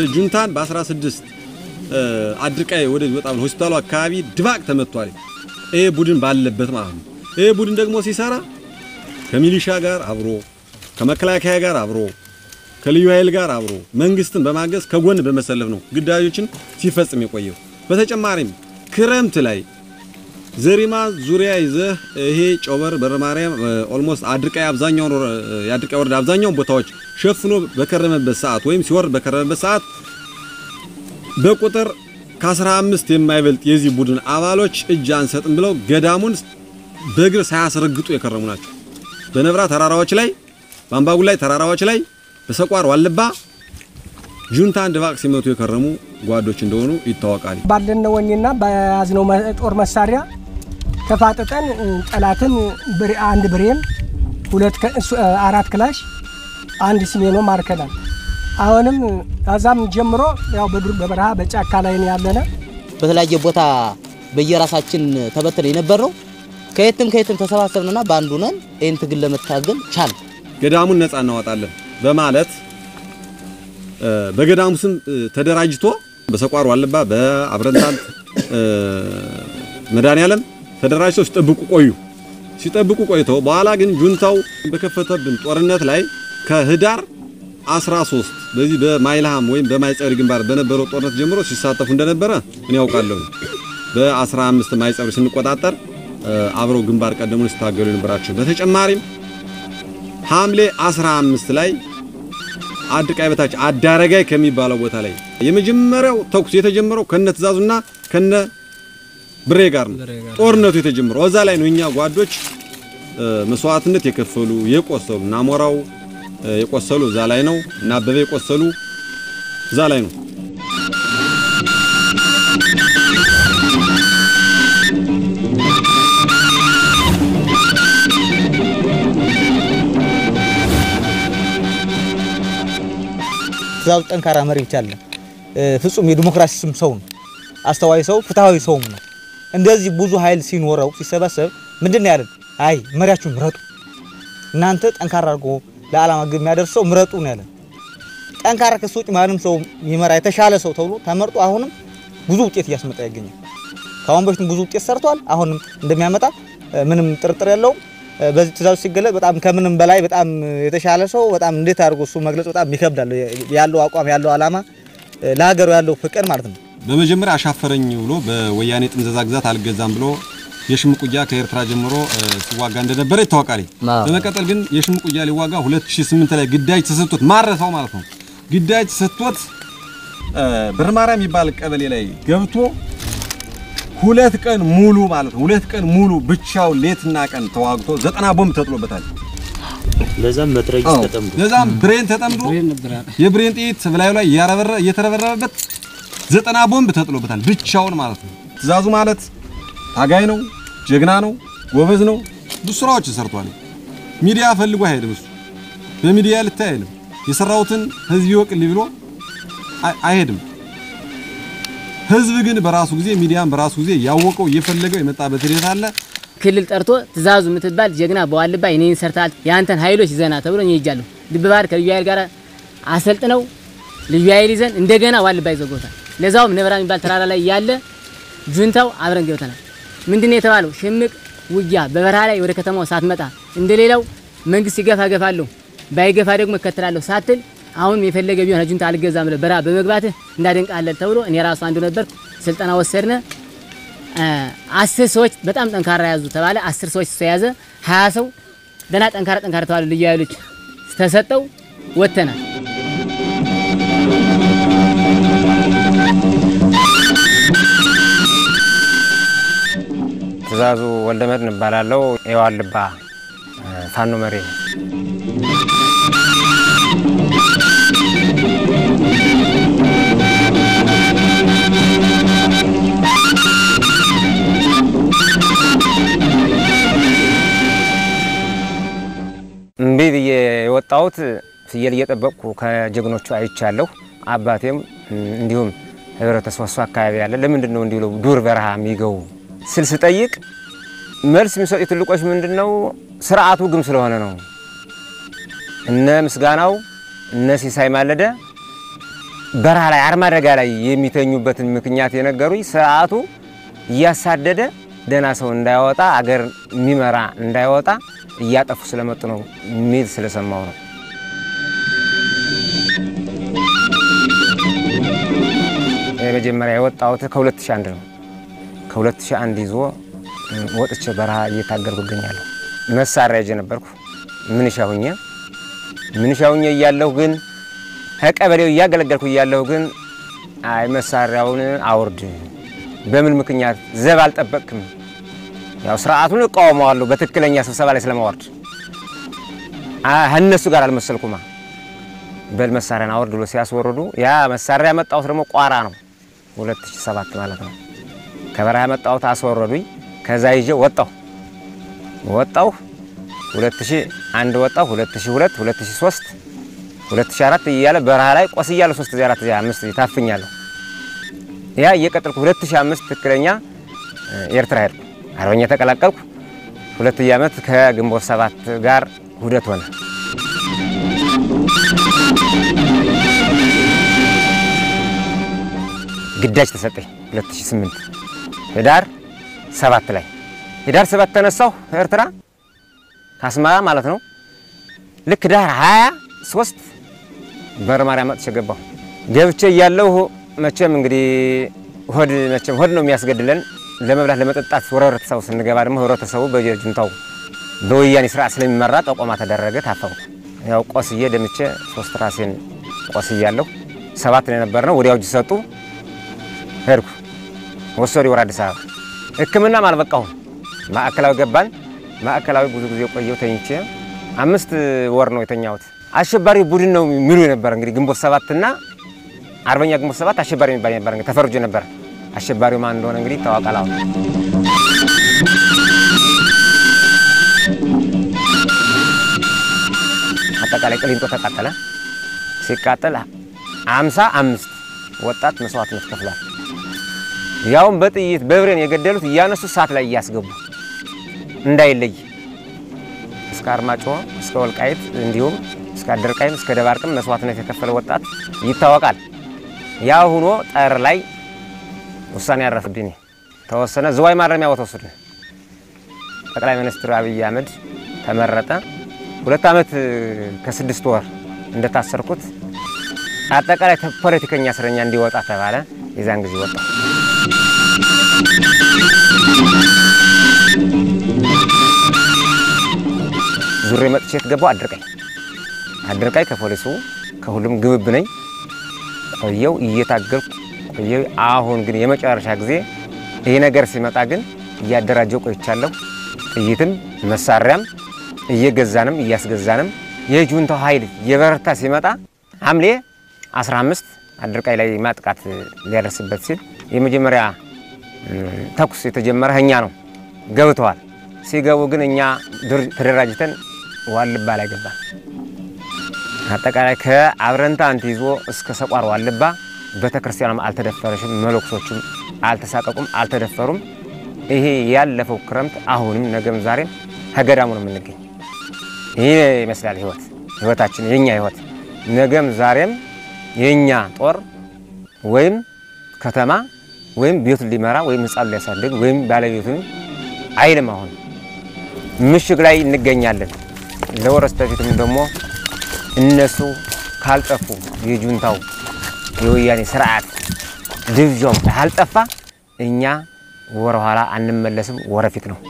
ጁንታን በ16 አድርቃይ ወደዚህ ወጣ ብሎ ሆስፒታሉ አካባቢ ድባቅ ተመቷል። ይሄ ቡድን ባለበት ማለት ነው። ይሄ ቡድን ደግሞ ሲሰራ ከሚሊሻ ጋር አብሮ ከመከላከያ ጋር አብሮ ከልዩ ኃይል ጋር አብሮ መንግስትን በማገዝ ከጎን በመሰለፍ ነው ግዳዮችን ሲፈጽም የቆየው። በተጨማሪም ክረምት ላይ ዘሪማ ዙሪያ ይዘህ ይሄ ጮበር በር ማርያም ኦልሞስት አድርቃይ አብዛኛውን የአድርቃይ ወረዳ አብዛኛውን ቦታዎች ሸፍኖ በከረመበት ሰዓት ወይም ሲወርድ በከረመበት ሰዓት በቁጥር ከ15 የማይበልጥ የዚህ ቡድን አባሎች እጅ አንሰጥም ብለው ገዳሙን በእግር ሳያስረግጡ የከረሙ ናቸው። በነብራ ተራራዎች ላይ በአምባጉላይ ተራራዎች ላይ በሰቋር ዋልባ ጁንታን ድባቅ ሲመቱ የከረሙ ጓዶች እንደሆኑ ይታወቃል። ባለን ወኔና በያዝነው ጦር መሳሪያ ተፋጥጠን ጠላትን አንድ ብሬን፣ ሁለት አራት ክላሽ፣ አንድ ሲሜኖ ማርከናል። አሁንም ከዛም ጀምሮ ያው በዱር በበረሃ በጫካ ላይ ነው ያለነ። በተለያየ ቦታ በየራሳችን ተበትነ የነበር ነው። ከየትም ከየትም ተሰባሰብንና በአንዱ ነን ይህን ትግል ለመታገል ቻል ገዳሙን ነፃ እናወጣለን በማለት በገዳሙ ስም ተደራጅቶ በሰቋር ዋልባ በአብረንታንት መድኃኔዓለም ተደራጅተው ሲጠብቁ ቆዩ። ሲጠብቁ ቆይተው በኋላ ግን ጁንታው በከፈተብን ጦርነት ላይ ከህዳር 13 በዚህ በማይልሃም ወይም በማይጸብሪ ግንባር በነበረው ጦርነት ጀምሮ ሲሳተፉ እንደነበረ እኔ ያውቃለሁ። በ15 ማይጸብሪ ስንቆጣጠር አብረው ግንባር ቀደሙን ሲታገሉ የነበራቸው በተጨማሪም ሐምሌ 15 ላይ አድቃይ በታች አዳረጋይ ከሚባለው ቦታ ላይ የመጀመሪያው ተኩስ የተጀመረው ከነ ትእዛዙና ከነ ብሬ ጋር ነው። ጦርነቱ የተጀመረው እዛ ላይ ነው። እኛ ጓዶች መስዋዕትነት የከፈሉ የቆሰሉ እና ሞራው የቆሰሉ እዛ ላይ ነው እና አበበ የቆሰሉ እዛ ላይ ነው። ትእዛዙ ጠንካራ መሪ ብቻ አለ። ፍጹም የዲሞክራሲ ስም ሰው ነው። አስተዋይ ሰው፣ ፍትሃዊ ሰውም ነው። እንደዚህ ብዙ ኃይል ሲኖረው ሲሰበሰብ ምንድን ነው ያለን? አይ መሪያችሁን ምረጡ፣ እናንተ ጠንካራ አድርጎ ለዓላማ ግብ የሚያደርስ ሰው ምረጡ ነው ያለን። ጠንካራ ከሱ ውጭ ማንም ሰው የሚመራ የተሻለ ሰው ተብሎ ተመርጦ አሁንም ብዙ ውጤት እያስመጣ ይገኛል። ከአሁን በፊትም ብዙ ውጤት ሰርቷል። አሁንም እንደሚያመጣ ምንም ጥርጥር የለውም። በዚህ ትእዛዙ ሲገለጽ በጣም ከምንም በላይ በጣም የተሻለ ሰው በጣም እንዴት አድርጎ እሱ መግለጽ በጣም ይከብዳል። ያለው አቋም ያለው ዓላማ ለሀገሩ ያለው ፍቅር ማለት ነው። በመጀመሪያ አሻፈረኝ ብሎ በወያኔ ጥምዘዛ ግዛት አልገዛም ብሎ የሽምቅ ውጊያ ከኤርትራ ጀምሮ ሲዋጋ እንደነበረ ይታወቃል። በመቀጠል ግን የሽምቅ ውጊያ ሊዋጋ 2008 ላይ ግዳጅ ተሰጥቶት ማረሳው ማለት ነው። ግዳጅ ተሰጥቶት ብርማራ የሚባል ቀበሌ ላይ ገብቶ ሁለት ቀን ሙሉ ማለት ነው። ሁለት ቀን ሙሉ ብቻው ሌትና ቀን ተዋግቶ ዘጠና ቦምብ ተጥሎበታል። ለዛም መትረጊስ ተጠምዶ ለዛም ብሬን ተጠምዶ የብሬን ጥይት በላዩ ላይ እያረበረ እየተረበረበበት ዘጠና ቦምብ ተጥሎበታል ብቻውን ማለት ነው። ትእዛዙ ማለት ታጋይ ነው፣ ጀግና ነው፣ ጎበዝ ነው። ብዙ ስራዎችን ሰርቷል። ሚዲያ ፈልጎ አይሄድም። እሱ በሚዲያ ልታይ አይልም። የሰራውትን ህዝብ ይወቅልኝ ብሎ አይሄድም። ህዝብ ግን በራሱ ጊዜ ሚዲያን በራሱ ጊዜ ያወቀው እየፈለገው የመጣበት ሂደት አለ። ክልል ጠርቶ ትእዛዙ የምትባል ጀግና በዋልባ የኔን ሰርታል የአንተን ኃይሎች ይዘና ተብሎ እኔ ሄጃለሁ። ድብባር ከልዩ ኃይል ጋር አሰልጥነው ልዩ ኃይል ይዘን እንደገና ዋልባ ይዘጎታል። ለዛውም ነብራ የሚባል ተራራ ላይ ያለ ጁንታው አብረን ገብተናል። ምንድነው የተባለው? ሽምቅ ውጊያ በበረሃ ላይ ወደ ከተማው ሳትመጣ እንደሌላው መንግስት ሲገፋ ገፋለሁ ባይገፋ ደግሞ እከተላለሁ ሳትል አሁንም የፈለገ ቢሆን ጁንታ አልገዛም ብለህ በረሃ በመግባትህ እንዳደንቃለን ተብሎ እኔ ራሱ አንዱ ነበር። ስልጠና ወሰድነ። አስር ሰዎች በጣም ጠንካራ ያዙ ተባለ። አስር ሰዎች ተያዘ። ሀያ ሰው ደህና ጠንካራ ጠንካራ ተባለ። ልዩ ኃይሎች ተሰጠው ወጥተናል። ትእዛዙ ወልደመድን እባላለሁ። የዋልባ ፋኖ መሪ ነው። እምቢ ብዬ የወጣሁት ፍየል እየጠበቅኩ ከጀግኖቹ አይቻለሁ። አባቴም እንዲሁም ህብረተሰቡ እሱ አካባቢ ያለ ለምንድን ነው እንዲሁ ዱር በረሃ የሚገቡ ስል ስጠይቅ መልስ የሚሰጡ ትልቆች ምንድን ነው ስርዓቱ ግም ስለሆነ ነው። እነ ምስጋናው እነ ሲሳይ ማለደ በረሃ ላይ አርማደጋ ላይ የሚተኙበትን ምክንያት የነገሩኝ ስርዓቱ እያሳደደ ደህና ሰው እንዳይወጣ አገር የሚመራ እንዳይወጣ እያጠፉ ስለመጡ ነው የሚል ስለሰማው ነው። የመጀመሪያ የወጣሁት ከ2001 ነው። ከ2001 ይዞ ወጥቼ በረሃ እየታገልኩ እገኛለሁ። መሳሪያ ይዤ ነበርኩ ምንሻ ሁኜ ምንሻ ሁኜ እያለሁ ግን ከቀበሌው እያገለገልኩ እያለሁ ግን አይ መሳሪያውን አውርድ፣ በምን ምክንያት ዘብ አልጠበቅክም? ያው ስርዓቱን እቃወመዋለሁ በትክክለኛ ስብሰባ ላይ ስለማወርድ እነሱ ጋር አልመሰልኩማ። በል መሳሪያን አውርድ ብሎ ሲያስወርዱ ያ መሳሪያ ያመጣሁት ደግሞ ቋራ ነው 2007 ማለት ነው። ከበረሃ ያመጣሁት አስወረዱኝ። ከዛ ይዤ ወጣሁ ወጣሁ 2001 ወጣሁ 2002 2003 2004 እያለ በረሃ ላይ ቆስያለሁ። 3 ጊዜ 4 ጊዜ 5 ጊዜ ታፍኛለሁ። ያ እየቀጠልኩ 2005 ትክክለኛ ኤርትራ ሄድኩ። አርበኛ ተቀላቀልኩ። ሁለተኛ ዓመት ከግንቦት ሰባት ጋር ውህደት ሆነ። ግዳጅ ተሰጠኝ 2008 ህዳር ሰባት ላይ ህዳር ሰባት ተነሳሁ ኤርትራ ከአስመራ ማለት ነው። ልክ ዳር 23 በር ማርያም መጥቼ ገባሁ። ገብቼ እያለሁ መቼም እንግዲህ ሆድ መቼም ሆድ ነው የሚያስገድለን። ለመብላት ለመጠጣት ወደ ህብረተሰቡ ስንገባ ደግሞ ህብረተሰቡ በጁንታው በወያኔ ስርዓት ስለሚመራ ጠቆማ ተደረገ። ታፈንኩ። ያው ቆስዬ ደምቼ ሶስት ራሴን ቆስያለሁ። ሰባት ነው የነበርነው። ወዲያው እጅ ሰጡ። ሄድኩ ወሰዱ ወደ አዲስ አበባ። ሕክምናም አልበቃሁም። ማዕከላዊ ገባን። ማዕከላዊ ብዙ ጊዜ ቆየሁ ተኝቼ አምስት ወር ነው የተኛሁት። አሸባሪ ቡድን ነው የሚሉ ነበር እንግዲህ ግንቦት ሰባትና አርበኛ ግንቦት ሰባት አሸባሪ የሚባል ነበር እንግዲህ ተፈርጆ ነበር። አሸባሪው ማን እንደሆነ እንግዲህ ይታወቃል። አሁን አጠቃላይ ቅሊንጦ ተቃጠለ። ሲቃጠል አምሳ አምስት ወጣት መስዋዕትነት ከፍሏል። ያውም በጥይት በብሬን የገደሉት እያነሱ እሳት ላይ እያስገቡ እንዳይለይ እስከ አርማጭሆ እስከ ወልቃይት እንዲሁም እስከ አደርቃይም እስከ ደባርቅም መስዋዕትነት የከፈለ ወጣት ይታወቃል። ያ ሁኖ ጠር ላይ ውሳኔ ያረፍብኝ ተወሰነ። ዝዋይ ማረሚያ ቦታ ወሰዱን። ጠቅላይ ሚኒስትር አብይ አህመድ ተመረጠ። ሁለት ዓመት ከስድስት ወር እንደታሰርኩት አጠቃላይ ፖለቲከኛ እስረኛ እንዲወጣ ተባለ። የዛን ጊዜ ወጣ። ዙሬ መጥቼ የትገባው አድርቃይ አድርቃይ ከፖሊሱ ከሁሉም ግብብ ነኝ። ቆየው እየታገልኩ ቆየው። አሁን ግን የመጨረሻ ጊዜ ይሄ ነገር ሲመጣ ግን እያደራጀው ቆይቻለሁ። ጥይትም መሳሪያም እየገዛንም እያስገዛንም የጁንታው ኃይል የበረታ ሲመጣ ሐምሌ 15 አድርቃይ ላይ ማጥቃት ሊያደርስበት ሲል የመጀመሪያ ተኩስ የተጀመረ እኛ ነው። ገብተዋል። ሲገቡ ግን እኛ ተደራጅተን ዋልባ ላይ ገባን። አጠቃላይ ከአብረንታ አንት ይዞ እስከ ሰቋር ዋልባ ቤተክርስቲያኗም አልተደፈረሽም፣ መለኩሶቹም አልተሳቀቁም፣ አልተደፈሩም። ይሄ ያለፈው ክረምት አሁንም ነገም ዛሬም ከገዳሙ ነው የምንገኝ። ይሄ ይመስላል ህይወት ህይወታችን የኛ ህይወት ነገም ዛሬም የኛ ጦር ወይም ከተማ ወይም ቤቱን ሊመራ ወይም ህፃኑ ሊያሳድግ ወይም ባለቤቱን አይልም። አሁን ምሽግ ላይ እንገኛለን። ለወረስ በፊትም ደግሞ እነሱ ካልጠፉ የጁንታው የወያኔ ስርዓት ድብዣው ካልጠፋ እኛ ወረ ኋላ አንመለስም፣ ወረፊት ነው።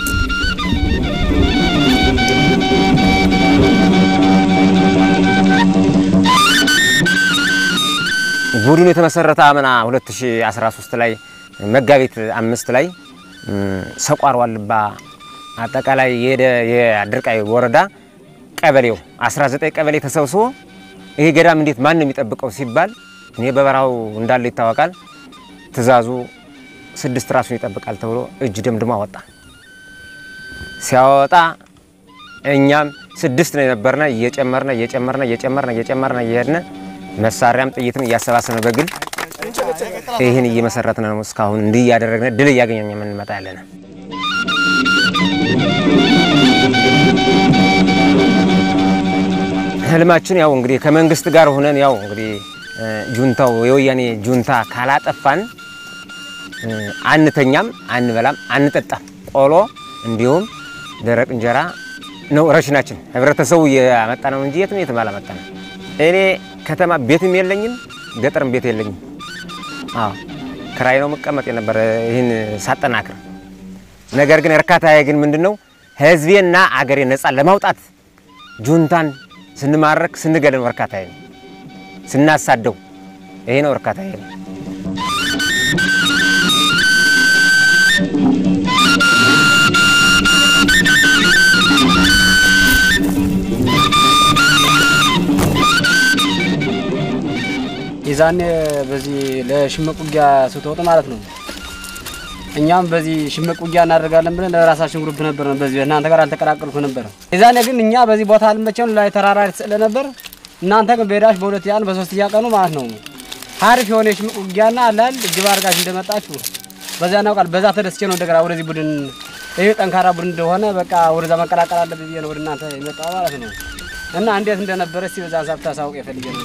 ቡድኑ የተመሰረተ አምና 2013 ላይ መጋቢት አምስት ላይ ሰቋር ዋልባ አጠቃላይ የሄደ የአድርቃይ ወረዳ ቀበሌው 19 ቀበሌ ተሰብስቦ ይሄ ገዳም እንዴት ማን ነው የሚጠብቀው ሲባል እኔ በበረሃው እንዳለ ይታወቃል። ትእዛዙ ስድስት ራሱን ይጠብቃል ተብሎ እጅ ደምድሞ አወጣ። ሲያወጣ እኛም ስድስት ነው የነበርነ እየጨመርነ እየጨመርነ እየጨመርነ እየጨመርነ እየሄድነ መሳሪያም ጥይትም እያሰባሰብነ በግል ይህን እየመሰረትነ ነው። እስካሁን እንዲህ እያደረግነ ድል እያገኘን የምንመጣ ያለነ ህልማችን ያው እንግዲህ ከመንግስት ጋር ሆነን ያው እንግዲህ ጁንታው የወያኔ ጁንታ ካላጠፋን እ፣ አንተኛም፣ አንበላም፣ አንጠጣም። ቆሎ እንዲሁም ደረቅ እንጀራ ነው ረሽናችን። ህብረተሰቡ ያመጣ ነው እንጂ የትም የትም አላመጣ ነው። እኔ ከተማ ቤትም የለኝም፣ ገጠርም ቤት የለኝም። አዎ ክራይ ነው መቀመጥ የነበረ ይህን ሳጠናክር። ነገር ግን እርካታዬ ግን ምንድን ነው ህዝቤና አገሬ ነፃ ለማውጣት ጁንታን ስንማረክ ስንገል ነው እርካታዬ ነው። ስናሳደው ይሄ ነው እርካታዬ ነው። የዛኔ በዚህ ለሽምቅ ውጊያ ስትወጡ ማለት ነው። እኛም በዚህ ሽምቅ ውጊያ እናደርጋለን ብለን ለራሳችን ግሩፕ ነበር ነው። በዚህ እናንተ ጋር አልተቀላቀልኩ ነበር። የዛኔ ግን እኛ በዚህ ቦታ አልመቸን ላይ ተራራ የተሰለ ነበር። እናንተ ግን በሄዳች በሁለት ያን በሶስት ቀኑ ማለት ነው ሀሪፍ የሆነ የሽምቅ ውጊያና አላል እጅብ አድርጋችሁ እንደመጣችሁ በዛ እናውቃል። በዛ ተደስቼ ነው እንደገና ወደዚህ ቡድን ይሄ ጠንካራ ቡድን እንደሆነ በቃ ወደዛ መቀላቀል አለብኝ ብዬ ነው ወደ እናንተ የመጣው ማለት ነው። እና እንዴት እንደነበረ እስቲ በዛ ሀሳብ ታሳውቅ የፈልጌ ነው።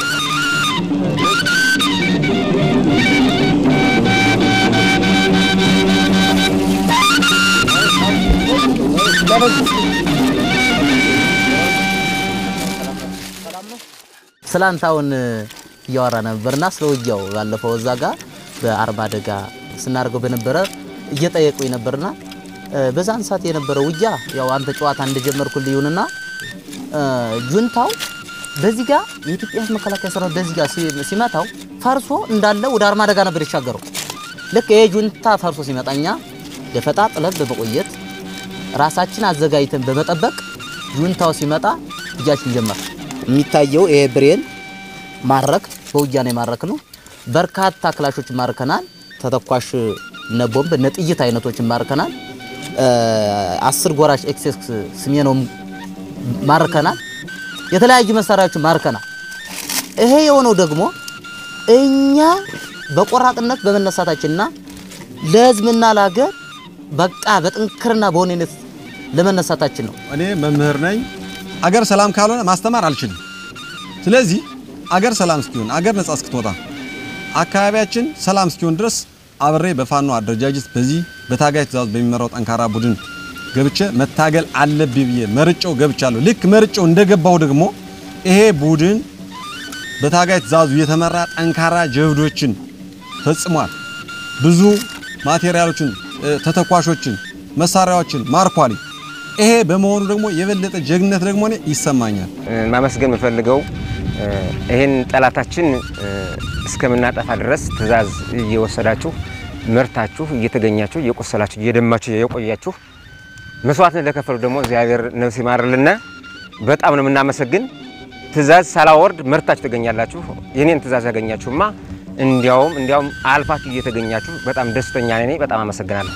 ስላንታውን እያወራ ነበርና ስለ ውጊያው ባለፈው እዛ ጋር በአርባ አደጋ ስናደርገው በነበረ እየጠየቁኝ ነበርና እ፣ በዛን ሰዓት የነበረው ውጊያ ያው አንተ ጨዋታ እንደጀመርኩልህ ይሁንና እ፣ ጁንታው በዚህ ጋር የኢትዮጵያ ሕዝብ መከላከያ ሰራዊት በዚህ ጋር ሲ- ሲመታው ፈርሶ እንዳለ ወደ አርማ አደጋ ነበር የተሻገረው። ልክ ይሄ ጁንታ ፈርሶ ሲመጣ እኛ ደፈጣ ጥለን በመቆየት ራሳችን አዘጋጅተን በመጠበቅ ጁንታው ሲመጣ እጃችን ጀመር። የሚታየው ይሄ ብሬን ማረክ በውጊያ ነው የማረክ ነው። በርካታ ክላሾችን ማርከናል። ተተኳሽ እነ ቦምብ እነ ጥይት አይነቶችን ማርከናል። እ፣ አስር ጎራሽ ኤክሴስ ስሜነውም ማርከናል። የተለያዩ መሳሪያዎችን ማርከናል። ይሄ የሆነው ደግሞ እኛ በቆራጥነት በመነሳታችንና ለህዝብና ለሀገር በቃ በጥንክርና በሆነነት ለመነሳታችን ነው። እኔ መምህር ነኝ። አገር ሰላም ካልሆነ ማስተማር አልችልም። ስለዚህ አገር ሰላም እስኪሆን አገር ነጻ እስክትወጣ አካባቢያችን ሰላም እስኪሆን ድረስ አብሬ በፋኖ አደረጃጀት በዚህ በታጋይ ትእዛዝ በሚመራው ጠንካራ ቡድን ገብቼ መታገል አለብኝ ብዬ መርጬው ገብቻለሁ። ልክ መርጬው እንደገባው ደግሞ ይሄ ቡድን በታጋይ ትእዛዙ የተመራ ጠንካራ ጀብዶችን ፈጽሟል። ብዙ ማቴሪያሎችን፣ እ፣ ተተኳሾችን፣ መሳሪያዎችን ማርኳል። ይሄ በመሆኑ ደግሞ የበለጠ ጀግነት ደግሞ እኔ ይሰማኛል። ማመስገን የምፈልገው እ፣ ይህን ጠላታችን እ፣ እስከምናጠፋ ድረስ ትእዛዝ እየወሰዳችሁ መርታችሁ እየተገኛችሁ እየቆሰላችሁ እየደማችሁ የቆያችሁ መስዋዕትን ለከፈሉ ደግሞ እግዚአብሔር ነፍስ ይማርልና በጣም ነው የምናመሰግን። ትእዛዝ ሳላወርድ መርታችሁ ትገኛላችሁ። የኔን ትእዛዝ ያገኛችሁማ እንዲያውም እንዲያውም አልፋችሁ እየተገኛችሁ በጣም ደስተኛ ነኝ። በጣም አመሰግናለሁ።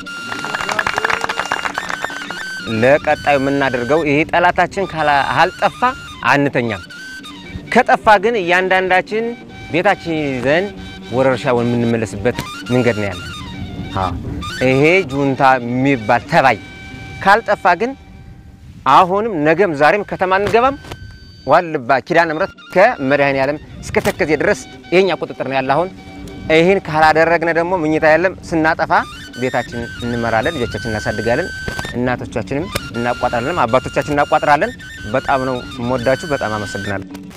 ለቀጣዩ የምናደርገው ይሄ ጠላታችን ካላ- ካልጠፋ አንተኛም። ከጠፋ ግን እያንዳንዳችን ቤታችን ይዘን ወደ እርሻ የምንመለስበት መንገድ ነው ያለ። አዎ፣ ይሄ ጁንታ የሚባል ተባይ ካልጠፋ ግን አሁንም ነገም ዛሬም ከተማ አንገባም። ዋልባ ኪዳነ ምሕረት ከመድኃኔ ዓለም እስከ ተከዜ ድረስ ይሄኛ ቁጥጥር ነው ያለ። አሁን ይህን ካላደረግነ ደግሞ ምኝታ የለም። ስናጠፋ ቤታችን እንመራለን፣ ልጆቻችን እናሳድጋለን፣ እናቶቻችንም እናቋጥራለን፣ አባቶቻችን እናቋጥራለን። በጣም ነው የምወዳችሁ። በጣም አመሰግናለሁ።